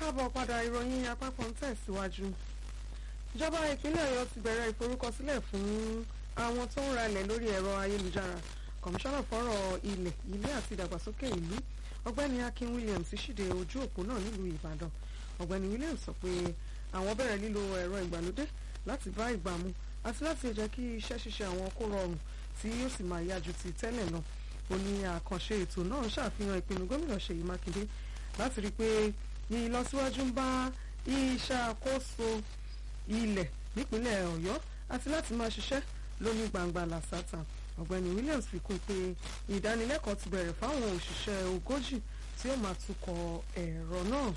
káàbọ̀ padà ìròyìn àpapọ̀ ń tẹ̀síwájú. ìjọba ìpínlẹ̀ ọ̀yọ́ ti bẹ̀rẹ̀ ìforúkọsílẹ̀ fún àwọn tó ń ralẹ̀ lórí ẹ̀rọ ayélujára kọmíṣánná fọ́rọ̀ ilẹ̀ ilé àti ìdàgbàsókè ìlú ọ̀gbẹ́ni akin williams ṣíde ojú òpó náà nílùú ìbàdàn ọ̀gbẹ́ni williams sọ pé àwọn bẹ̀rẹ̀ lílo ẹ̀rọ ìgbàlódé láti bá ìgbà mu àti láti jẹ́ kí iṣẹ́ ṣíṣe àwọn kó rọrùn tí yóò sì máa yá ju ti tẹ́lẹ̀ lọ ó ní àkànṣe ètò náà ṣàfihàn ìpinnu gómìnà ṣèyí mákindé láti rí i pé ìlọsíwájú ń bá ìṣàkóso ilẹ̀ nípínlẹ̀ ọ̀yọ́ àti láti máa ṣiṣẹ́ lóní gbangba làṣàtà ọ̀gbẹ́ni williams fi kún pé ìdánilẹ́kọ̀ọ́ ti bẹ̀rẹ̀ fáwọn òṣìṣẹ́ ogójì tí ó máa tukọ̀ ẹ̀rọ náà.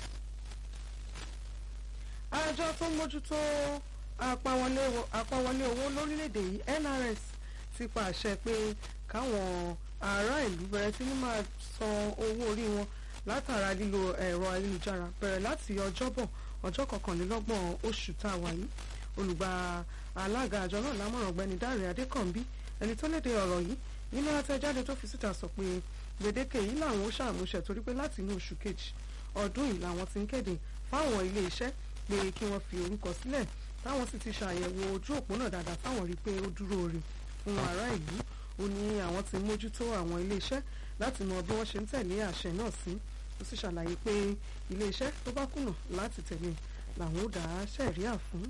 àjọ tó ń mójútó àpawọlé owó lórílẹ̀‐èdè yìí nrs ti pàṣẹ pé káwọn ará ìlú bẹ̀rẹ̀ sí ní máa san owó orí wọn látara lílo ẹ̀rọ ayélujára bẹ̀rẹ̀ láti ọjọ́bọ̀ ọjọ́ kọkànlélọ́gbọ̀n oṣù tá a wà yìí olùgbà alága àjọ náà lámọ̀ràn ọ̀gbẹ́ni dáre adékànbí ẹni tó léde ọ̀rọ̀ yìí nínú àtẹ̀jáde tó fi síta sọ pé gbèdéke yìí làwọn ó ṣàmúṣẹ torí pé láti inú oṣù kejì ọdún yìí làwọn ti ń kéde fáwọn ilé iṣẹ́ pé kí wọ́n fi orúkọ sílẹ̀ táwọn sì ti ṣàyẹ̀wò ojú òpó náà dáadáa táwọn rí i pé ó dúró re fún ará ìlú ó ní àwọn ti mójútó àwọn ilé iṣẹ́ láti mọ bí wọ́n ṣe ń tẹ̀lé àṣẹ náà sí ó sì ṣàlàyé pé ilé iṣẹ́ tó bá kùnà láti tẹ̀lé làwọn ó dá sẹ̀ríà fún.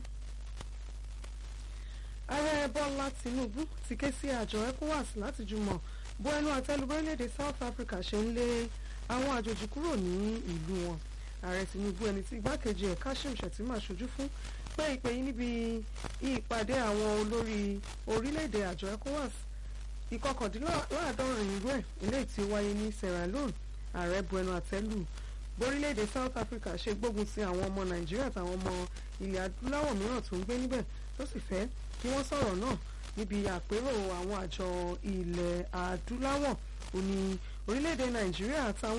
ààrẹ bọ́lá tinubu ti ké sí àjọ ecowas láti jùmọ̀ bó ẹnu àtẹ́lu orílẹ̀-èdè south africa ṣe ń lé àwọn àjòjì kúrò ní ìlú wọn ààrẹ tinubu ẹni tí igbákejì ẹ̀ kashim shettima ṣojú fún pé ìpè yìí níbi ìpàdé àwọn olórí orílẹ̀-èdè àjọ ecowas ìkọkàndínláàádọ́rin irú ẹ̀ eléyìí tí ó wáyé ní sierra leone ààrẹ bu ẹnu àtẹ́lù borílẹ̀-èdè south africa ṣe gbógun ti àwọn ọmọ nàìjíríà àtàwọn ọmọ ilẹ̀ adúláwọ̀ mìíràn tó ń gbé níbẹ̀ tó sì fẹ́ kí wọ́n sọ̀rọ̀ náà níbi àpérò àwọn àjọ ilẹ̀ adúláwọ̀ òní orílẹ̀-èdè nàìjíríà àtàwọn